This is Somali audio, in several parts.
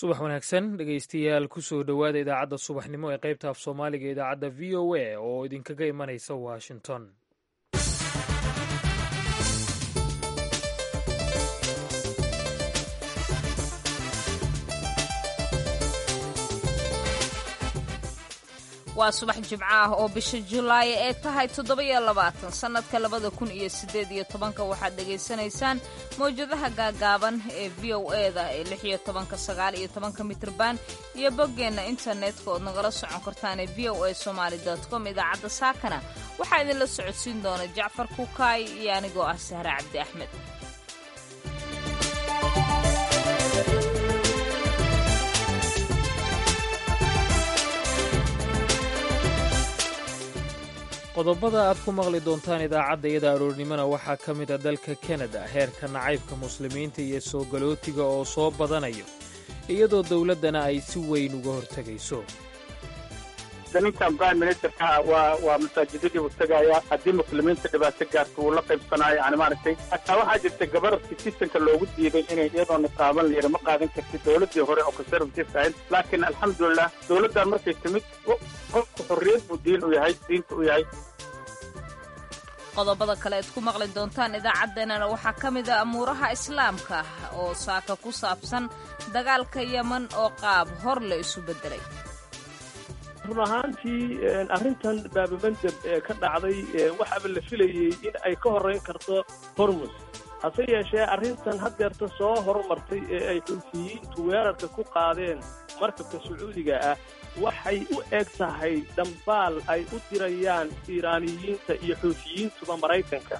subax wanaagsan dhegaystayaal kusoo dhowaada idaacadda subaxnimo ee qaybta af soomaaliga idaacadda v o a oo idinkaga imanaysa washington waa subax jimco ah oo bisha julaay ee tahay toddoba-iyo labaatan sannadka labada kun iyo siddeed iyo tobanka waxaad dhegaysanaysaan mawjadaha gaagaaban ee v o eda ee lix iyo tobanka sagaal iyo tobanka mitrban iyo boggeenna internetka ood nagala socon kartaan ee v o a somaali com idaacadda saakana waxaa idinla socodsiin doona jacfar kukaay iyo anigoo ah sahre cabdi axmed qodobada aad ku maqli doontaan idaacadda iyada aroornimona waxaa ka mid a dalka kanada heerka nacaybka muslimiinta iyo soo galootiga oo soo badanayo iyadoo dowladdana ay si weyn uga hortegayso ninkan prime ministerka waa waa masaajidadii uu tegaya haddii muslimiinta dhibaato gaarto wuu la qaybsanaayo yani maaragtay hataa waxaa jirta gabar citizenka loogu diiday inay iyadoo niqaaban layidhi ma qaadan karti dowladdii hore oo conservative ahayd laakiin alxamdulilah dowladdan markay timid qofku xorriyad buu diin u yahay diinta u yahay qodobada kale aad ku maqli doontaan idaacaddeenana waxaa ka mid a amuuraha islaamka oo saaka ku saabsan dagaalka yeman oo qaab hor la isu beddelay run ahaantii arrintan baabamandeb ee ka dhacday waxaaba la filayey in ay ka horrayn karto hormus hase yeeshee arrintan haddeerta soo horumartay ee ay xulfiyiintu weerarka ku qaadeen markabka sacuudiga ah waxay u eg tahay dhambaal ay u dirayaan iiraaniyiinta iyo xuufiyiintuba maraykanka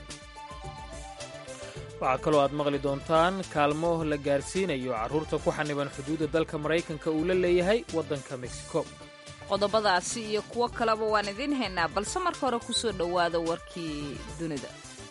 waxaa kaloo aad maqli doontaan kaalmo la gaarsiinayo carruurta ku xaniban xuduudda dalka maraykanka uu la leeyahay waddanka mexico qodobadaasi iyo kuwo kaleba waan idiin haynaa balse marka hore ku soo dhowaada warkii dunida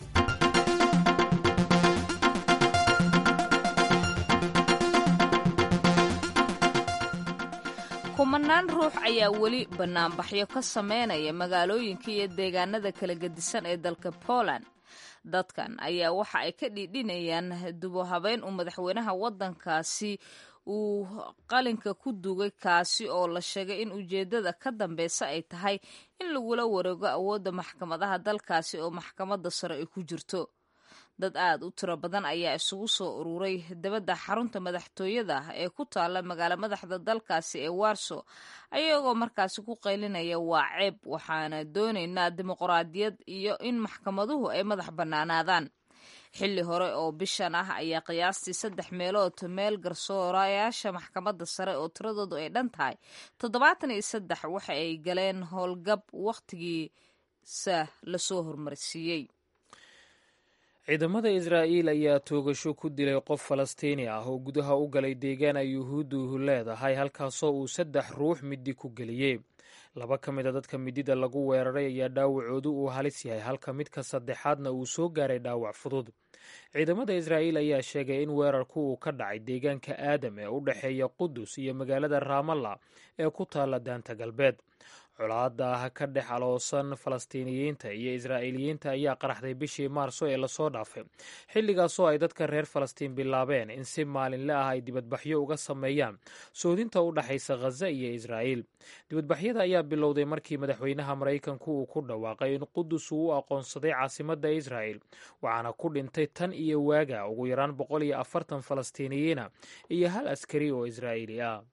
kumanaan ruux ayaa weli bannaanbaxyo ka sameynaya magaalooyinka iyo deegaanada kala gedisan ee dalka poland dadkan ayaa waxa ay ka dhiidhinayaan dubo habeyn uu madaxweynaha waddankaasi uu qalinka ku dugay kaasi oo la sheegay in ujeeddada ka dambeysa ay tahay in lagula wareego awoodda maxkamadaha dalkaasi oo maxkamadda sare ay ku jirto dad aad u tiro badan ayaa isugu soo ururay dabadda xarunta madaxtooyada ee ku taalla magaalo madaxda dalkaasi ee warso ayagoo markaasi ku qaylinaya waa ceeb waxaana doonaynaa dimuqraadiyad iyo in maxkamaduhu ay madax bannaanaadaan xilli hore oo bishan ah ayaa qiyaastii saddex meelood meel garsoorayaasha maxkamadda sare oo tiradoodu ay dhan tahay toddobaatan iyo saddex waxa ay galeen howlgab wakhtigiisa lasoo hormarsiiyey ciidamada israa'iil ayaa toogasho ku dilay qof falastiini ah oo gudaha u galay deegaan ay yuhuuddu leedahay halkaasoo uu saddex ruux midi ku geliyey laba ka mid a dadka midida lagu weeraray ayaa dhaawacoodu uu halis yahay halka midka saddexaadna uu soo gaaray dhaawac fudud ciidamada israa'iil ayaa sheegay in weerarku uu ka dhacay deegaanka aadam ee u dhexeeya qudus iyo magaalada raamalla ee ku taalla daanta galbeed colaadda ah ka dhex aloosan falastiiniyiinta iyo israa'iiliyiinta ayaa qaraxday bishii maarso ee lasoo dhaafay xilligaasoo ay dadka reer falastiin bilaabeen in si maalinle ah ay dibadbaxyo uga sameeyaan soodinta u dhaxaysa khaza iyo israa'iil dibadbaxyada ayaa bilowday markii madaxweynaha maraykanku uu ku dhawaaqay in qudus uu u aqoonsaday caasimadda israa'il waxaana ku dhintay tan iyo waaga ugu yaraan boqol iyo afartan falastiiniyiina iyo hal askari oo israa'iili ah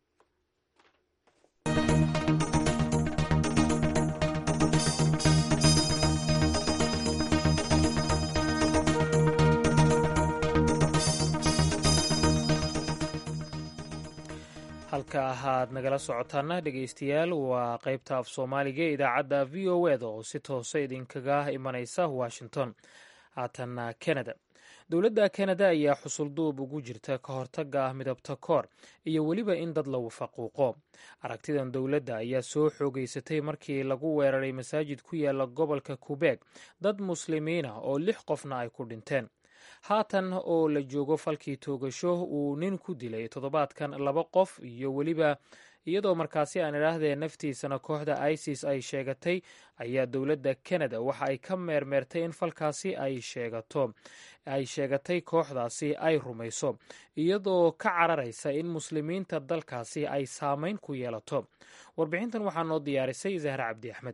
halka ahaad nagala socotaana dhegaystayaal waa qaybta af soomaaliga ee idaacadda v o eda oo si toose idinkaga imanaysa washington haatanna kanada dowladda kanada ayaa xusulduub ugu jirta ka hortagga ah midabta koor iyo weliba in dad la wafaquuqo aragtidan dowladda ayaa soo xoogeysatay markii lagu weeraray masaajid ku yaala gobolka kubeeg dad muslimiina oo lix qofna ay ku dhinteen haatan oo la joogo falkii toogasho uu nin ku dilay toddobaadkan laba qof iyo weliba iyadoo markaasi aan idhaahdee naftiisana kooxda isis ay sheegatay ayaa dowladda kanada waxa ay ka meermeertay in falkaasi ay sheegato ay sheegatay kooxdaasi ay rumayso iyadoo ka cararaysa in muslimiinta dalkaasi ay saameyn ku yeelato warbixintan waxaa noo diyaarisay zahra cabdi axmed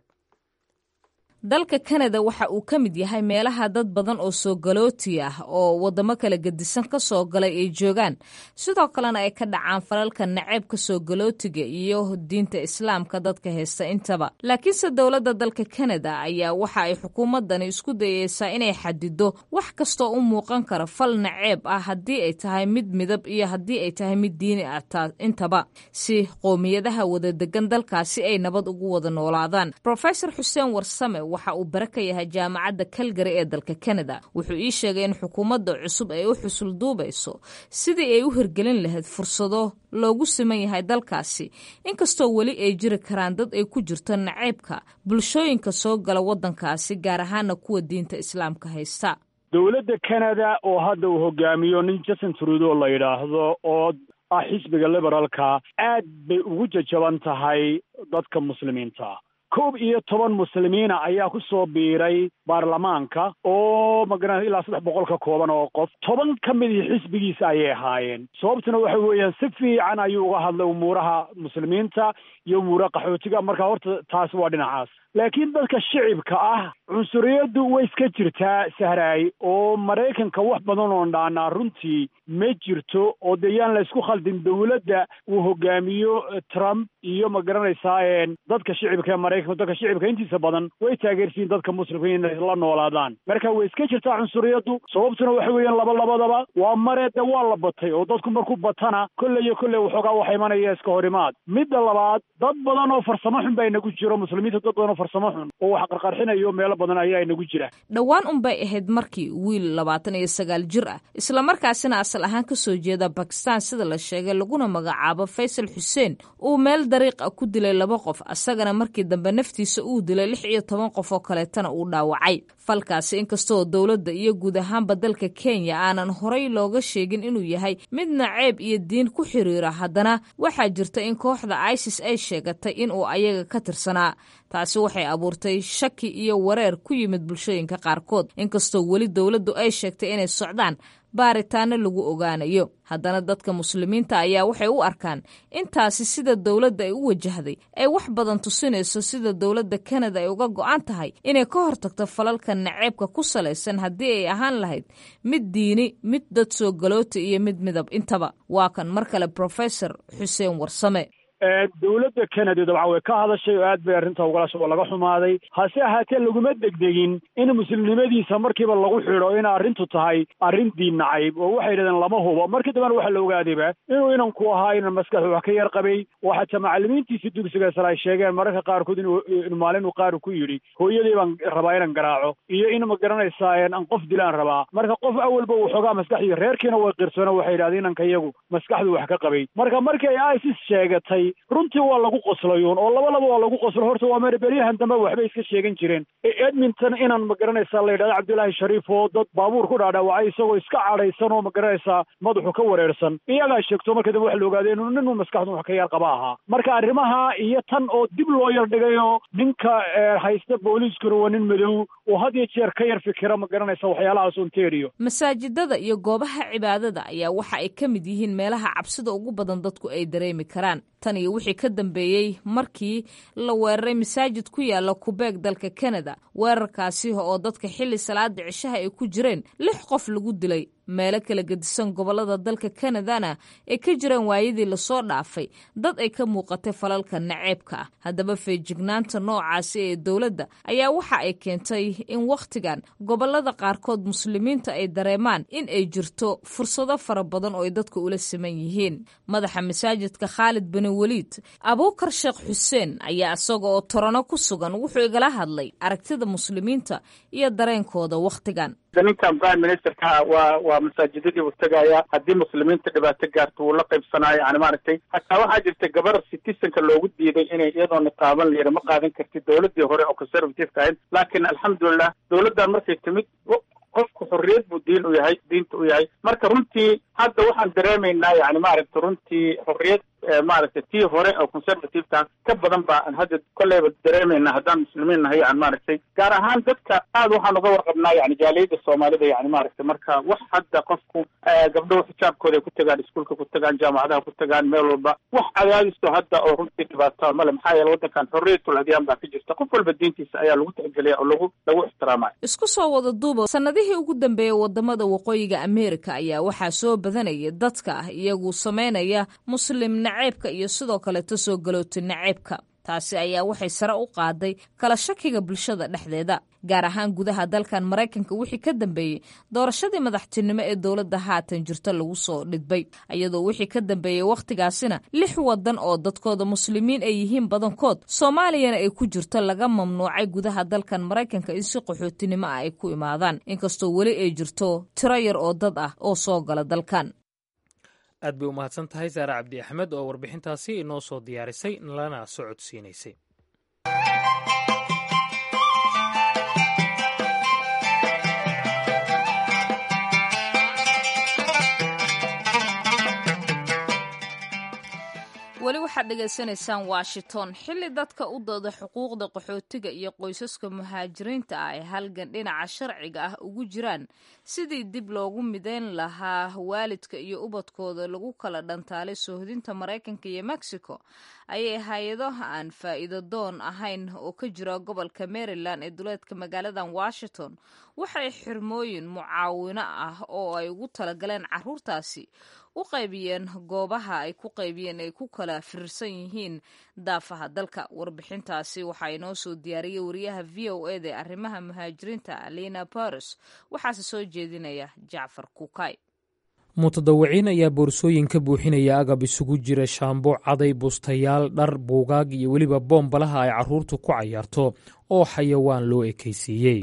dalka kanada waxa uu ka mid yahay meelaha dad badan oo soo galooti ah oo waddamo kala gedisan ka soo galay ay joogaan sidoo kalena ay ka dhacaan falalka naceebka soo galootiga iyo diinta islaamka dadka haysta intaba laakiinse dowladda dalka kanada ayaa waxa ay xukuumaddani isku dayeysaa inay xadido wax kastoo u muuqan kara fal naceeb ah haddii ay tahay mid midab iyo haddii ay tahay mid diini ah intaba si qoomiyadaha wada degan dalkaasi ay nabad ugu wada noolaadaan rofesor xuseen warsame waxa uu bare ka yahay jaamacadda kalgari ee dalka kanada wuxuu ii sheegay in xukuumadda cusub ay u xusul duubayso sidii ay u hirgelin lahayd fursado loogu siman yahay dalkaasi inkastoo weli ay jiri karaan dad ay ku jirto naceybka bulshooyinka soo gala waddankaasi gaar ahaana kuwa diinta islaamka haysta dowladda kanada oo hadda uu hogaamiyo nin jason trudo la yidhaahdo oo ah xisbiga liberaalka aad bay ugu jajaban tahay dadka muslimiinta koob iyo toban muslimiina ayaa ku soo biiray baarlamaanka oo magaranaysa ilaa saddex boqol ka kooban oo qof toban ka mid ii xisbigiisa ayay ahaayeen sababtuna waxa weeyaan si fiican ayuu uga hadlay umuuraha muslimiinta iyo umuuraha qaxootiga marka horta taasi waa dhinacaas laakiin dadka shicibka ah cunsuriyaddu way iska jirtaa sahraay oo maraykanka wax badan oon dhaanaa runtii ma jirto oo dee yaan la isku khaldin dowladda uu hogaamiyo trump iyo ma garanaysaa dadka shicibka ee maraykanka dadka shicibka intiisa badan way taageersiin dadka muslimka inay la noolaadaan marka way iska jirtaa cunsuriyaddu sababtuna waxa weeyaan laba labadaba waa mare de waa la batay oo dadku markuu batana kolley iyo kolley waxoogaa waxa imanaya iska horimaad midda labaad dad badan oo farsamo xun baa inagu jiro muslimiinta dad badan oo farsamo xun oo wax qarqarxinayo meelo badan ayaa inagu jira dhowaan unbay ahayd markii wiil labaatan iyo sagaal jir ah islamarkaasina asal ahaan ka soo jeeda bakistan sida la sheegay laguna magacaabo faysal xuseen uu meel dariiqa ku dilay laba qof asagana markii dambe naftiisa uu dilay lix iyo toban qof oo kaleetana uu dhaawacay falkaasi inkastoo dowladda iyo guud ahaanba dalka kenya aanan horay looga sheegin inuu yahay mid naceeb iyo diin ku xiriira haddana waxaa jirta in kooxda isis ay sheegatay inuu ayaga ka tirsanaa taasi waxay abuurtay shaki iyo wareer ku yimid bulshooyinka qaarkood inkastoo weli dowladdu ay sheegtay inay socdaan baaritaano lagu ogaanayo haddana dadka muslimiinta ayaa waxay u arkaan intaasi sida dowladda ay u wajahday ay wax badan tusinayso sida dowladda kanada ay uga go-an tahay inay ka hortagto falalka naceebka ku salaysan haddii ay ahaan lahayd mid diini mid dad soo galoota iyo mid midab intaba waa kan mar kale professor xuseen warsame dowladda kanada dabcan way ka hadashay oo aad bay arrinta ugalasha oo laga xumaaday hase ahaatee laguma degdegin in muslimnimadiisa markiiba lagu xidho in arrintu tahay arrin diin nacayb oo waxay yidhahdeen lama hubo markii dambena waxaa la ogaadayba inuu inanku ahaa inan maskaxdu wax ka yar qabay oo xataa macallimiintiisii dugsiga sare ay sheegeen mararka qaarkood inuu maalin uu qaar ku yidhi hooyadii baan rabaa inaan garaaco iyo in ma garanaysaa aan qof dilaan rabaa marka qof awalba uu xoogaa maskaxdii reerkiina way qirsoona waxay yidhahdeen inanka iyagu maskaxdu wax ka qabay marka markii ay isis sheegatay runtii waa lagu qoslayuun oo laba laba waa lagu qoslo horta waa mere beryahan dambe waxbay iska sheegan jireen edmonton inaan ma garanaysaa la yidhahdo cabdullaahi shariif oo dad baabuur ku dhaadhaawacay isagoo iska cadhaysan oo ma garanaysaa madaxu ka wareersan iyagaa sheegto marka dambe waxa la ogaadee inuu nin maskaxdu wax ka yar qaba ahaa marka arrimaha iyo tan oo dib loo yar dhigayoo ninka haysta booliiskuna waa nin madow oo had iyo jeer ka yar fikira ma garanaysa waxyaalahaas ontario masaajidada iyo goobaha cibaadada ayaa waxa ay ka mid yihiin meelaha cabsida ugu badan dadku ay dareemi karaan tan iyo wixii ka dambeeyey markii la weeraray masaajid ku yaala kubeeg dalka kanada weerarkaasi oo dadka xilli salaada cishaha ay ku jireen lix qof lagu dilay meelo kala gedisan gobolada dalka kanadana ay ka jiraan waayadii lasoo dhaafay dad ay ka muuqatay falalka naceebka ah haddaba feejignaanta noocaasi ee dowladda ayaa waxa ay keentay in wakhtigan gobolada qaarkood muslimiinta ay dareemaan in ay jirto fursado fara badan oo ay dadka ula siman yihiin madaxa masaajidka khaalid bani weliid abuukar sheekh xuseen ayaa isaga oo torano ku sugan wuxuu igala hadlay aragtida muslimiinta iyo dareenkooda wakhtigan ninkan prime ministerka waa waa masaajidadii uu tegaya haddii muslimiinta dhibaato gaarto wuu la qaybsanaayo yani maaragtay hataa waxaa jirta gabar citizenka loogu diiday inay iyadoo niqaaban la yidhi ma qaadan kartid dowladii hore oo conservativeka ahayd laakiin alxamdulilah dowladdan markay timid qofku xorriyad buu diin u yahay diinta u yahay marka runtii hadda waxaan dareemaynaa yani maaragta runtii xorriyad maaragtay tii hore oo conservativeka ka badan baa aan hadda kolleyba dareemayna haddaan muslimiin nahay yani maaragtay gaar ahaan dadka aad waxaan uga warqabnaa yani jaaliyada soomaalida yani maaragtay marka wax hadda qofku gabdhahu xijaabkooda ay ku tagaan iskuolka ku tagaan jaamacadaha ku tagaan meel walba wax cadaadiso hadda oo runtii dhibaataa male maxaa yeele waddankan xorriyatul adyaan baa ka jirta qof walba diintiisa ayaa lagu tixgeliya oo lagu lagu ixtiraamaya isku soo wada duuba sanadihii ugu dambeeyey wadamada waqooyiga ameerika ayaa waxaa soo badanaya dadka ah iyagu sameynaya muslim naceebka iyo sidoo kaleeto soo galoota naceebka taasi ayaa waxay sare u qaaday kala shakiga bulshada dhexdeeda gaar ahaan gudaha dalkan maraykanka wixii ka dambeeyey doorashadii madaxtinimo ee dowladda haatan jirta lagu soo dhidbay iyadoo wixii ka dambeeyey wakhtigaasina lix wadan oo dadkooda muslimiin ay yihiin badankood soomaaliyana ay ku jirto laga mamnuucay gudaha dalkan maraykanka in si qaxootinimo ah ay ku imaadaan inkastoo weli ay jirto tiro yar oo dad ah oo soo gala dalkan aad bay u mahadsan tahay saare cabdi axmed oo warbixintaasi inoo soo diyaarisay lana socodsiinaysay weli waxaad dhegaysanaysaan washington xilli dadka u dooda xuquuqda qaxootiga iyo qoysaska muhaajiriinta ah ay halgan dhinaca sharciga ah ugu jiraan sidii dib loogu mideyn lahaa waalidka iyo ubadkooda lagu kala dhantaalay soohdinta maraykanka iyo mexico ayay hay-ado aan faa'iido doon ahayn oo ka jira gobolka maryland ee duleedka magaaladan washington waxay xirmooyin mucaawino ah oo ay ugu talagaleen caruurtaasi u qaybiyeen goobaha ay ku qaybiyeen ay ku kala firirsan yihiin daafaha dalka warbixintaasi waxaa inoo soo diyaariyey wariyaha v o eda ee arrimaha muhaajiriinta alina baros waxaase soo jeedinaya jacfar kukay mutadawiciin ayaa boorsooyin ka buuxinaya agab isugu jira shaambo caday bustayaal dhar buugaag iyo weliba boombalaha ay carruurtu ku cayaarto oo xayawaan loo ekaysiiyey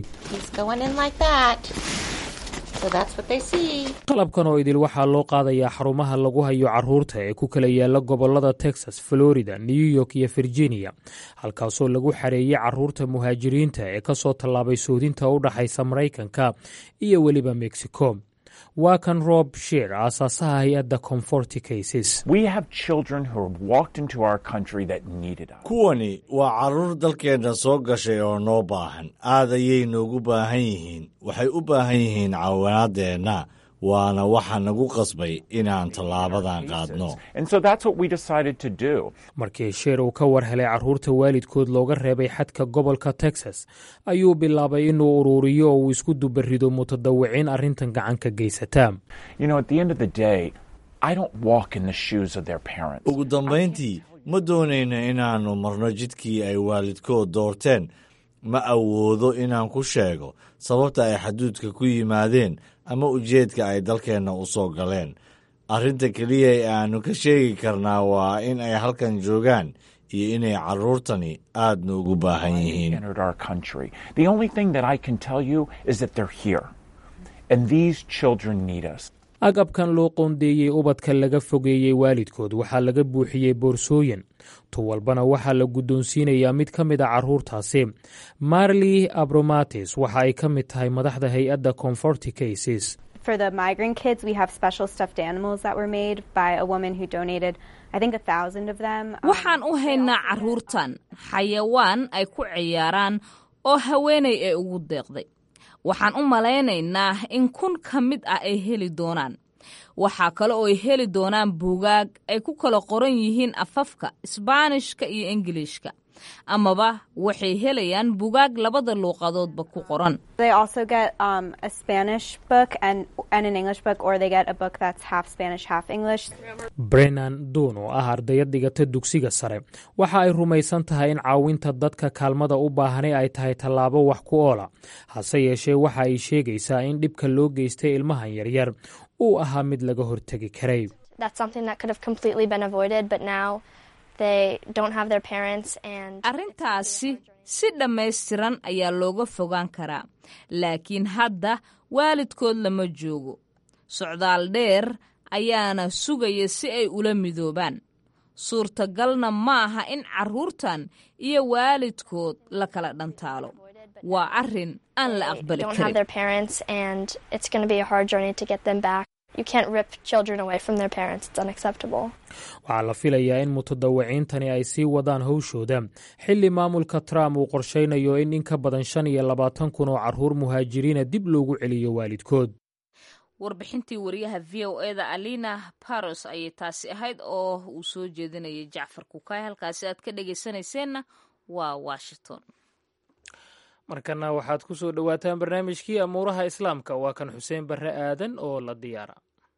qalabkan oo idil waxaa loo qaadayaa xarumaha lagu hayo carruurta ee ku kala yaala gobolada texas florida new york iyo virginia halkaasoo lagu xareeyey carruurta muhaajiriinta ee ka soo tallaabay soodinta u dhaxaysa maraykanka iyo weliba mexico waa kan rob sheer aasaasaha hay-adda comforty cases kuwani waa carruur dalkeenna soo gashay oo noo baahan aad ayay noogu baahan yihiin waxay u baahan yihiin caawinaadeenna waana waxa nagu qasbay inaan tallaabadan qaadno markii sheer uu ka war helay carruurta waalidkood looga reebay xadka gobolka texas ayuu bilaabay inuu uruuriyo oo uu isku dubarido mutadawiciin arrintan gacan ka geysata ugu dambayntii ma doonayna inaannu marno jidkii ay waalidkood doorteen ma awoodo inaan ku sheego sababta ay xaduudka ku yimaadeen ama ujeedka ay dalkeenna u soo galeen arrinta keliya ee aannu ka sheegi karnaa waa in ay halkan joogaan iyo inay carruurtani aad noogu baahan yihiin agabkan loo qoondeeyey ubadka laga fogeeyey waalidkood waxaa laga buuxiyey boorsooyin tu walbana waxaa la guddoonsiinayaa mid ka mid a carruurtaasi marli abromatis waxa ay ka mid tahay madaxda hay-adda comforty cases For the migrant kids, we have special stuffed animals that were made by a woman who donated, I think, a thousand of them. waxaan u haynaa carruurtan xayawaan ay ku ciyaaraan oo haweenay ee ugu deeqday waxaan u malaynaynaa in kun ka mid ah ay heli doonaan waxaa kale oo ay heli doonaan buugaag ay ku kala qoran yihiin afafka isbaanishka iyo ingiliishka amaba waxay helayaan buugaag labada luuqadoodba ku qoran They also get um, a Spanish book and, and an English book, or they get a book that's half Spanish, half English. brennan duun oo ah ardayad dhigata dugsiga sare waxa ay rumaysan tahay in caawinta dadka kaalmada u baahanay ay tahay tallaabo wax ku oola hase yeeshee waxa ay sheegaysaa in dhibka loo geystay ilmahan yaryar uu ahaa mid laga hortegi karay That's something that could have completely been avoided, but now they don't have their parents and arrintaasi si dhammaystiran ayaa looga fogaan karaa laakiin hadda waalidkood lama joogo socdaal dheer ayaana sugaya si ay ula midoobaan suurtagalna ma aha in carruurtan iyo waalidkood la kala dhantaalo waa arrin aan la aqbali don't have karin their parents and it's going to be a hard journey to get them back. You can't rip children away from their parents. It's unacceptable. waxaa la filayaa in mutadawiciintani ay sii wadaan howshooda xilli maamulka trump uu qorshaynayo in in ka badan shan iyo labaatan kun oo carruur muhaajiriina dib loogu celiyo waalidkood warbixintii wariyaha v o e da alina baros ayay taasi ahayd oo uu soo jeedinayay jacfar kukaay halkaasi aad ka dhegaysanayseena waa washington markana waxaad ku soo dhowaataan barnaamijkii amuuraha islaamka waa kan xuseen barre aadan oo la diyaara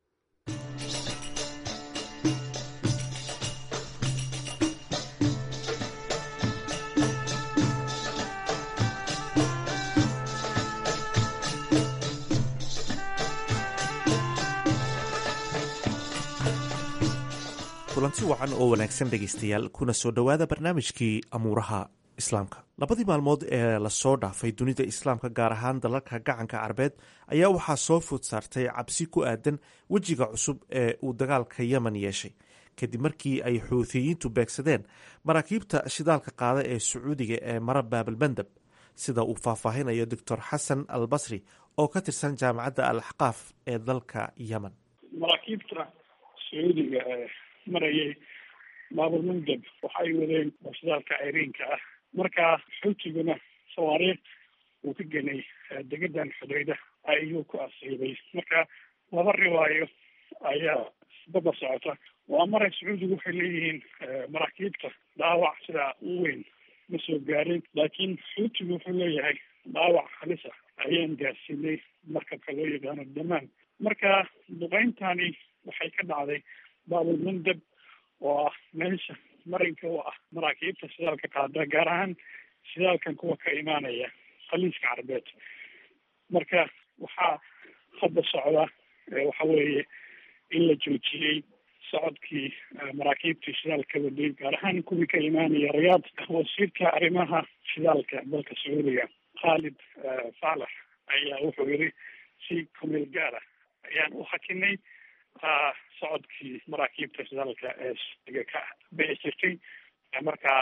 kulanti wacan oo wanaagsan dhegaystayaal kuna soo dhowaada barnaamijkii amuuraha islaamka labadii maalmood ee lasoo dhaafay dunida islaamka gaar ahaan dalalka gacanka carbeed ayaa waxaa soo food saartay cabsi ku aadan wejiga cusub ee uu dagaalka yemen yeeshay kadib markii ay xuuthiyiintu beegsadeen maraakiibta shidaalka qaada ee sacuudiga ee mara baabalmandab sida uu faahfaahinayo doctor xasan al basri oo ka tirsan jaamacadda al axqaaf ee dalka yemen maraakiibta sacuudiga ee marayay baabalmandab waxay wadeen shidaalka ceyriinka ah markaa xuutiguna sawaariikh uu ka genay degadan xudayda ayuu ku asiibay marka laba riwaayo ayaa isdaba socota waa maray sacuudigu waxay leeyihiin maraakiibta dhaawac sidaa u weyn ma soo gaarin laakiin xuutigu wuxuu leeyahay dhaawac halisa ayaan gaarsiinay markabka loo yaqaano damaan marka duqeyntani waxay ka dhacday baabalmandab oo ah meesha marinka u ah maraakiibta shidaalka qaada gaar ahaan shidaalkan kuwa ka imaanaya khaliiska carbeed marka waxaa hadda socda waxa weeye in la joojiyey socodkii maraakiibtii shidaalka waday gaar ahaan kuwii ka imaanaya rayaad wasiirka arrimaha shidaalka dalka sacuudiga khaalid faalax ayaa wuxuu yiri si kumeel gaara ayaan u hakinay socodkii maraakiibta shidaalka ee siga ka bixi jirtay markaa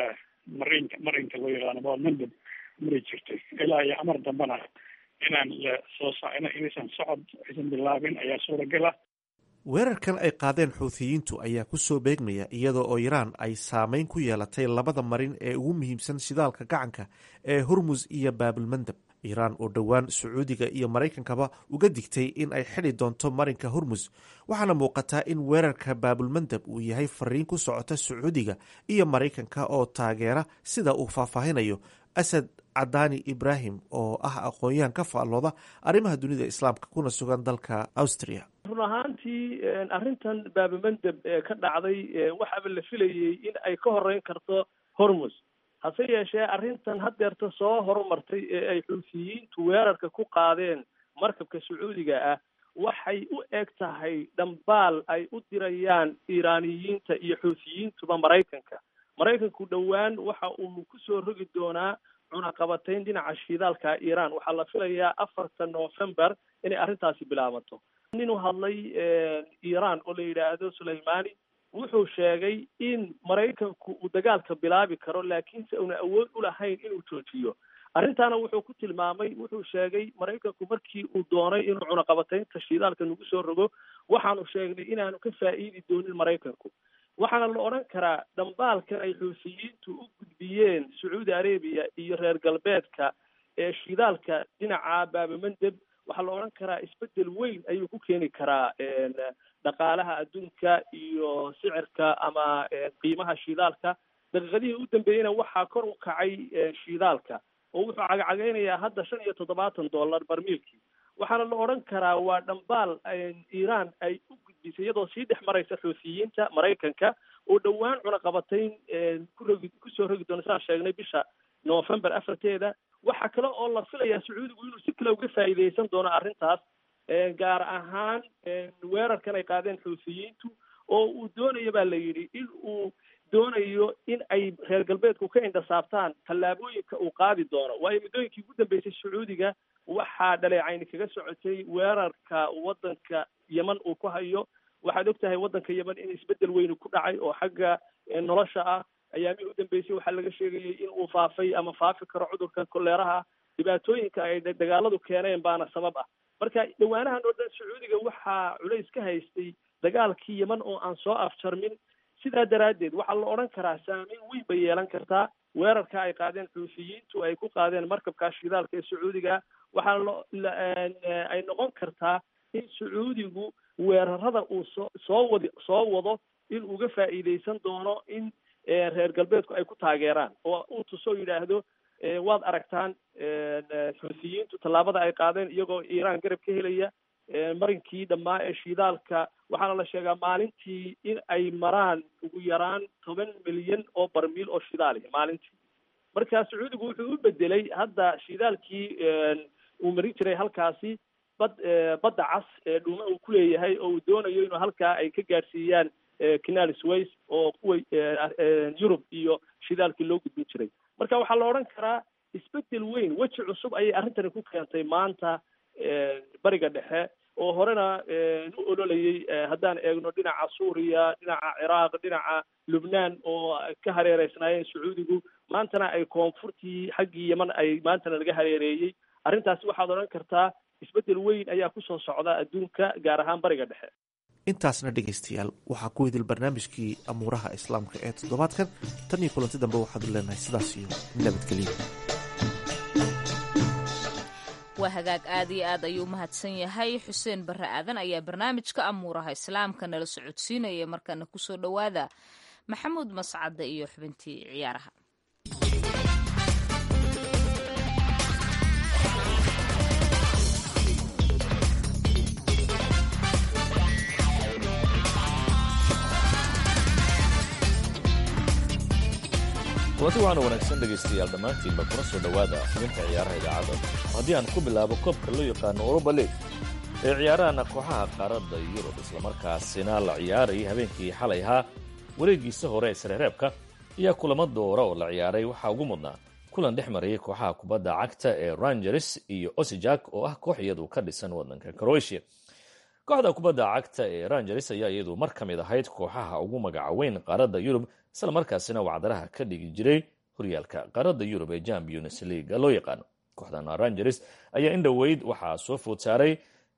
marinka marinka loo yaqaano baalmandab mari jirtay ilaa iyo amar dambana inaan la soo inaysan socod aysan bilaabin ayaa suuragal ah weerarkan ay qaadeen xuuthiyiintu ayaa ku soo beegmaya iyadoo oo iraan ay saameyn ku yeelatay labada marin ee ugu muhiimsan shidaalka gacanka ee hormus iyo baabilmandab iiraan oo dhowaan sacuudiga iyo maraykankaba uga digtay in ay xidhi doonto marinka hormus waxaana muuqataa in weerarka baabulmandab uu yahay fariin ku socota sacuudiga iyo maraykanka oo taageera sida uu faahfaahinayo asad cadaani ibraahim oo ah aqoon-yahan ka faallooda arrimaha dunida islaamka kuna sugan dalka austria run ahaantii arrintan baabamandeb ee ka dhacday waxaaba la filayey in ay ka horeyn karto hormus hase yeeshee arrintan haddeerta soo horumartay ee ay xuutiyiintu weerarka ku qaadeen markabka sacuudiga ah waxay u eg tahay dhambaal ay u dirayaan iiraaniyiinta iyo xuutiyiintuba maraykanka maraykanku dhowaan waxa uu kusoo rogi doonaa cunaqabatayn dhinaca shidaalka iiraan waxaa la filayaa afarta november inay arrintaasi bilaabato nin u hadlay iiraan oo la yidhaahdo sulaymani wuxuu sheegay in maraykanku uu dagaalka bilaabi karo laakiinse una awood u lahayn inuu joojiyo arrintaana wuxuu ku tilmaamay wuxuu sheegay maraykanku markii uu doonay inuu cunaqabataynta shidaalka nagu soo rogo waxaanu sheegnay inaanu ka faa'iidi doonin maraykanku waxaana la odhan karaa dhambaalkan ay xuusiyiintu u gudbiyeen sacuudi arabiya iyo reer galbeedka ee shidaalka dhinaca baabamandeb waxaa la odhan karaa isbedel weyn ayuu ku keeni karaa dhaqaalaha adduunka iyo sicirka ama qiimaha shidaalka daqiiqadihii u dambeeyeyna waxaa kor u kacay shidaalka oo wuxuu cagacageynayaa hadda shan iyo toddobaatan dollar barmiilkii waxaana la odhan karaa waa dhambaal iiraan ay u gudbisay iyadoo sii dhex maraysa xuutiyiinta maraykanka oo dhowaan cunaqabatayn ku rogi kusoo rogi doona saan sheegnay bisha november afarteeda waxaa kale oo la filayaa sacuudigu inuu si kale uga faa'iideysan doono arrintaas gaar ahaan weerarkan ay qaadeen xuutiyiintu oo uu doonayo baa la yidhi in uu doonayo in ay reer galbeedku ka indhasaabtaan tallaabooyinka uu qaadi doono waayo muddooyinkii ugu dambeysay sacuudiga waxaa dhaleecayni kaga socotay weerarka waddanka yeman uu ku hayo waxaad og tahay waddanka yeman in isbeddel weyni ku dhacay oo xagga nolosha ah ayaamihii u dambeysay waxaa laga sheegayay in uu faafay ama faafi karo cudurka koleeraha dhibaatooyinka ay dagaaladu keeneen baana sabab ah marka dhawaanahan oo dhan sacuudiga waxaa culays ka haystay dagaalkii yeman oo aan soo afjarmin sidaa daraaddeed waxaa la odhan karaa saameyn weyn bay yeelan kartaa weerarka ay qaadeen xuufiyiintu ay ku qaadeen markabka shidaalka ee sacuudiga waxaa lo ay noqon kartaa in sacuudigu weerarada uu soo soo wadi soo wado in uga faa'iidaysan doono in reer galbeedku ay ku taageeraan oo uu tusoo yidhaahdo waad aragtaan xuufiyiintu tallaabada ay qaadeen iyagoo iiraan garab ka helaya marinkii dhammaa ee shidaalka waxaana la sheegaa maalintii in ay maraan ugu yaraan toban milyan oo barmiil oo shidaaliya maalintii marka sacuudigu wuxuu u bedelay hadda shidaalkii uu marin jiray halkaasi bad badda cas ee dhuuma uu ku leeyahay oo uu doonayo inuu halkaa ay ka gaadhsiiyaan canal sways oo kuwa yurub iyo shidaalkii loo gudbin jiray marka waxaa la odhan karaa isbedel weyn weji cusub ayay arrintani ku keentay maanta bariga dhexe oo horena u ololayay haddaan eegno dhinaca suuriya dhinaca ciraaq dhinaca lubnaan oo ka hareereysnaayeen sacuudigu maantana ay koonfurtii xaggii yeman ay maantana laga hareereeyey arrintaasi waxaad odhan kartaa isbedel weyn ayaa kusoo socda adduunka gaar ahaan bariga dhexe intaasna dhegaystayaal waxaa ku idil barnaamijkii amuuraha islaamka ee toddobaadkan tan iyo kulanti dambe waxaadu leenahay sidaas iyo nabadgelyo waa hagaag aad iyo aad ayuu mahadsan yahay xuseen barre aadan ayaa barnaamijka amuuraha islaamka nala socodsiinaya markana kusoo dhowaada maxamuud mascadde iyo xubintii ciyaaraha kulanti waxaana wanaagsan dhegaystayaal dhammaantiinba kuna soo dhowaada xubinta ciyaaraha idaacadda haddii aan ku bilaabo koobka loo yaqaano oroba league ee ciyaarahana kooxaha qaaradda yurub islamarkaasina la ciyaarayay habeenkii xalay ahaa wareegiisa hore ee sareereebka ayaa kulamo doora oo la ciyaaray waxaa ugu mudnaa kulan dhex marayay kooxaha kubadda cagta ee rangers iyo osijak oo ah koox iyadu ka dhisan waddanka croatia kooxda kubadda cagta ee rangers ayaa iyadu mar ka mid ahayd kooxaha ugu magaca weyn qaaradda yurub isla markaasina wacdaraha ka dhigi jiray horyaalka qaaradda yurub ee champions leaga loo yaqaano kooxdan rangers ayaa in dhoweyd waxaa soo food saaray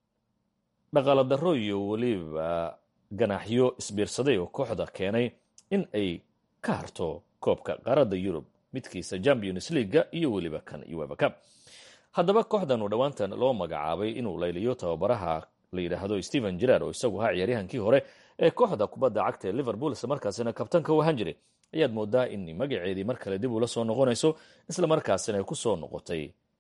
dhaqaala darro iyo weliba ganaaxyo isbiirsaday oo kooxda keenay in ay ka harto koobka qaaradda yurub midkiisa champions leaga iyo weliba kan uefa cup haddaba kooxdan uu dhowaantan loo magacaabay inuu layliyo tababaraha la yidhaahdo stephen gerard oo isagu ahaa ciyaaryahankii hore ee kooxda kubadda cagta ee liverpool isla markaasina kabtanka u ahaan jiray ayaad moodaa in magaceedii mar kale dib ula soo noqonayso isla markaasina ay ku soo noqotay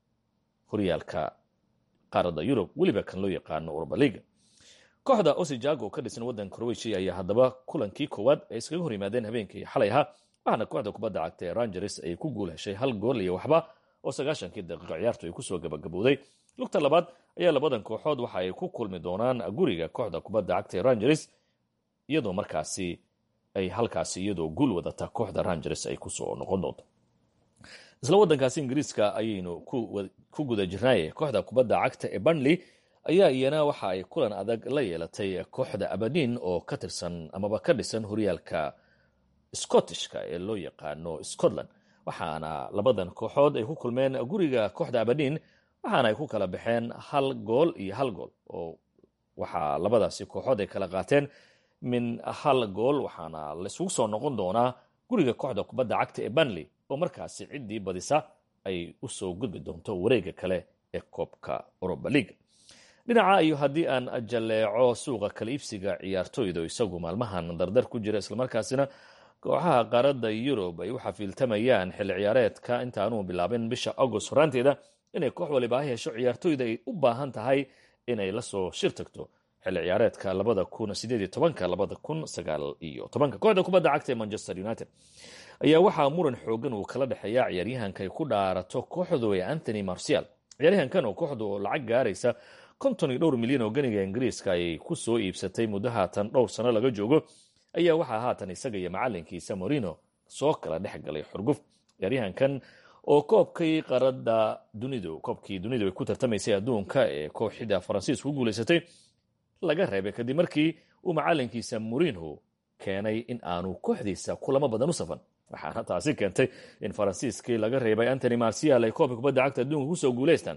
horyaalka qaaradda yurub weliba kan loo yaqaano uroba liga kooxda osijago ka dhisan waddanka croatia ayaa haddaba kulankii koowaad ay iskaga hor yimaadeen habeenkii xalay ahaa waxaana kooxda kubadda cagta ee rangers ay ku guul heshay hal gool iyo waxba oo sagaashankii daqiiqo ciyaartu ay kusoo gabagabowday lugta labaad ayaa labadan kooxood waxa ay ku kulmi doonaan guriga kooxda kubadda cagta ee rangers iyadoo markaasi ay halkaasi iyadoo guul wadata kooxda rangers ay kusoo noqon doonto isla waddankaasi ingiriiska ayaynu ku guda jirnaaye kooxda kubadda cagta ee burnley ayaa iyana waxa ay kulan adag la yeelatay kooxda abadin oo ka tirsan amaba ka dhisan horyaalka scottishka ee loo yaqaano scotland waxaana labadan kooxood ay ku kulmeen guriga kooxda abadin waxaana ay ku kala baxeen hal gool iyo hal gool oo waxaa labadaasi kooxood ay kala qaateen min hal gool waxaana laisugu soo noqon doonaa guriga kooxda kubadda cagta ee banley oo markaasi ciddii badisa ay usoo gudbi doonto wareega kale ee koobka oroba leaga dhinaca iyo haddii aan jalleeco suuqa kala iibsiga ciyaartoyda isagu maalmahan dardar ku jira islamarkaasina kooxaha qaaradda yurub ay u xafiiltamayaan xilli ciyaareedka intaanuu bilaabin bisha agost horaanteeda inay koox waliba ha hesho ciyaartoyda ay u baahan tahay inay lasoo shir tagto xilli ciyaareedka labada kun sideed iyo tobanka labada kun sagaal iyo tobanka kooxda kubadda cagta ee manchester united ayaa waxaa muran xoogan uu kala dhexeeya ciyaaryahanka ay ku dhaarato kooxdu ee anthony marcial ciyaaryahankan oo kooxdu lacag gaaraysa konton iyo dhowr milyan oo ganiga ingiriiska ayay ku soo iibsatay muddo haatan dhowr sano laga joogo ayaa waxaa haatan isaga iyo macalinkiisa morino soo kala dhex galay xurguf ciyaaryahankan oo koobkii qaradda dunidu koobkii dunidu ay ku tartamaysay adduunka ee kooxida faransiisku ku guulaysatay laga reebay kadib markii uu macalinkiisa morino keenay in aanu kooxdiisa kulamo badan u safan waxaana taasi keentay in faransiiskii laga reebay antony marcial ay koobka kubadda cagta adduunka kusoo guulaystaan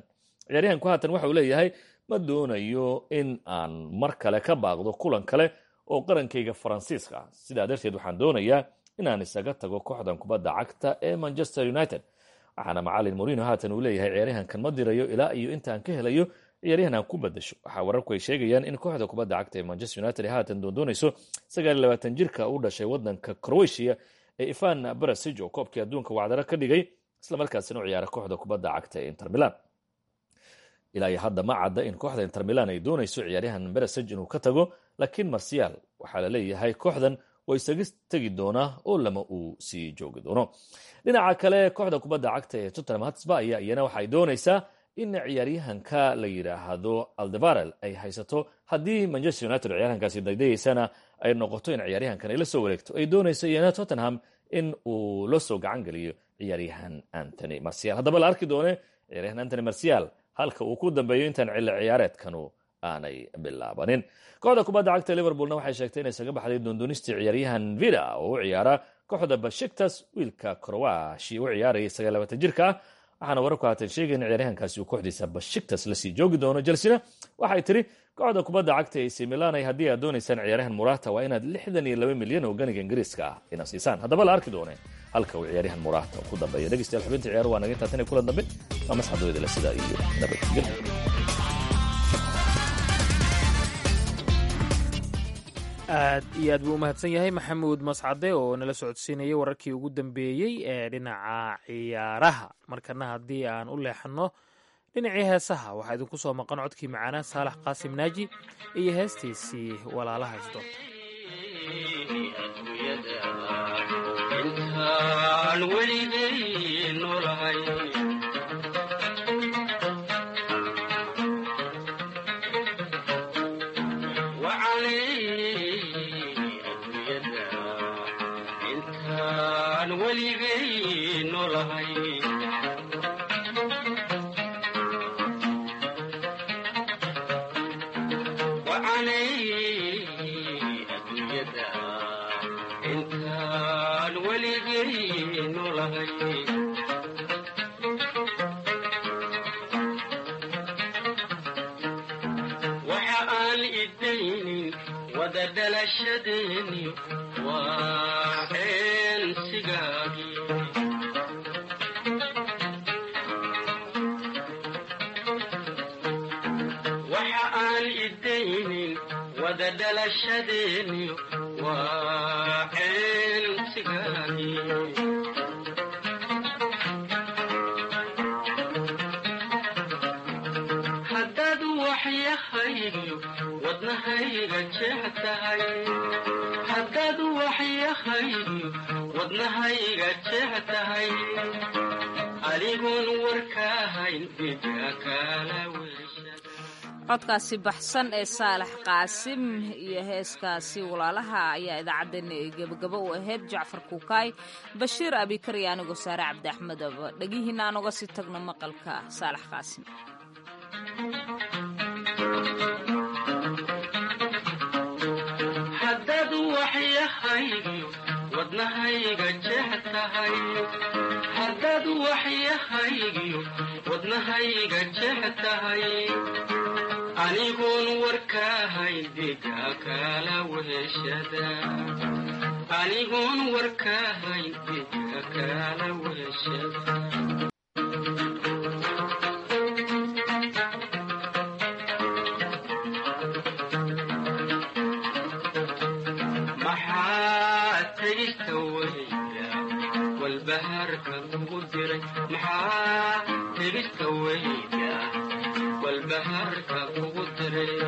ciyaaryahanku haatan waxa uu leeyahay ma doonayo in aan mar kale ka baaqdo kulan kale oo qarankayga faransiiska ah sidaa darteed waxaan doonayaa inaan isaga tago kooxdan kubadda cagta ee manchester united waxaana macalin morino haatan uu leeyahay ciyaaryahankan ma dirayo ilaa iyo intaan ka helayo ciyaaryahan aan ku badasho waxaa wararku ay sheegayaan in kooxda kubadda cagta ee manchester united ay haatan doondoonayso sagaal labaatan jirka u dhashay wadanka croatia ee ivan barasij oo koobkii adduunka wacdaro ka dhigay islamarkaasina u ciyaara kooxda kubadda cagta ee inter milan ilaa iyo hadda ma cadda in kooxda inter milan ay doonayso ciyaaryahan barasij inuu ka tago laakiin marsiyaal waxaa la leeyahay kooxdan waa isaga tegi doonaa oo lama uu sii joogi doono dhinaca kale kooxda kubadda cagta ee tottenham hotspur ayaa iyana waxay doonaysaa in ciyaaryahanka la yidhaahdo aldevarel ay haysato haddii manchester united ciyaaryahankaasi daydayeysana ay noqoto in ciyaaryahankan ay la soo wareegto ay doonayso iyana tottenham in uu la soo gacan geliyo ciyaaryahan antony marcial haddaba la arki doone ciyaaryahan antony marcial halka uu ku dambeeyo intaan cili ciyaareedkanu aanay bilaabanin kooxda kubadda cagta liverpoolna waxay sheegtay inay isaga baxday doondoonistii ciyaaryahan vida oo u ciyaara kooxda bashiktas wiilka croashi u ciyaarayay sagaal labaatan jirka ah waxaana wararku haatan sheegay in ciyaaryahankaasi uu kooxdiisa bashiktas lasii joogi doono jelsina waxay tiri kooxda kubadda cagta ac milanay haddii aad doonaysaan ciyaaryahan murata waa inaad lixdan iyo laba milyan oo ganiga ingiriiska ah ina siisaan haddaba la arki doone halka uu ciyaaryahan murata ku dambeeya dhegeystayaal xubinta ciyaar waa naga intaa tan iyo kulan dambe waa masxadooyada sidaa iyo nabadgelyo aad iyo aad buu u mahadsan yahay maxamuud mascade oo nala socodsiinayay wararkii ugu dambeeyey ee dhinaca ciyaaraha markana haddii aan u leexanno dhinacii heesaha waxaa idinku soo maqan codkii macaana saalax qaasim naaji iyo heestiisii walaalaha isdoorta codkaasi baxsan ee saalax qaasim iyo heeskaasi walaalaha ayaa idaacaddeenna ee gebagabo u ahayd jacfar kuukaay bashiir abikar iyo anigoo saare cabdi axmedaba dhegihiina aan uga sii tagno maqalka saalax qaasim haddaad waxyahaygiyo wadnahayga jeex tahay anigoon warkaahayn diga kala weheshada anigoon warkaahayn diga kala weheshada maxaa tegista weyda walbahaarka kugu diray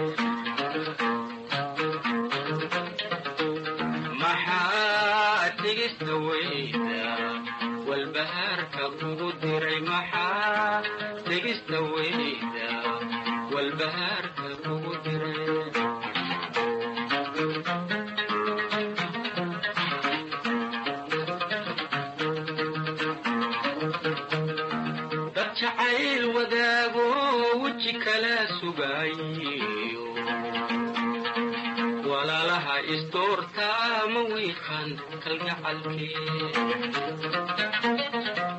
maxaa tegista weyda walbahaarka kugu diray maxaa tegista weyda walbahaarka kugu diray jacayl wadaago weji kala sugayo walaalaha isdoortaa ma wiiqan kalgacalkee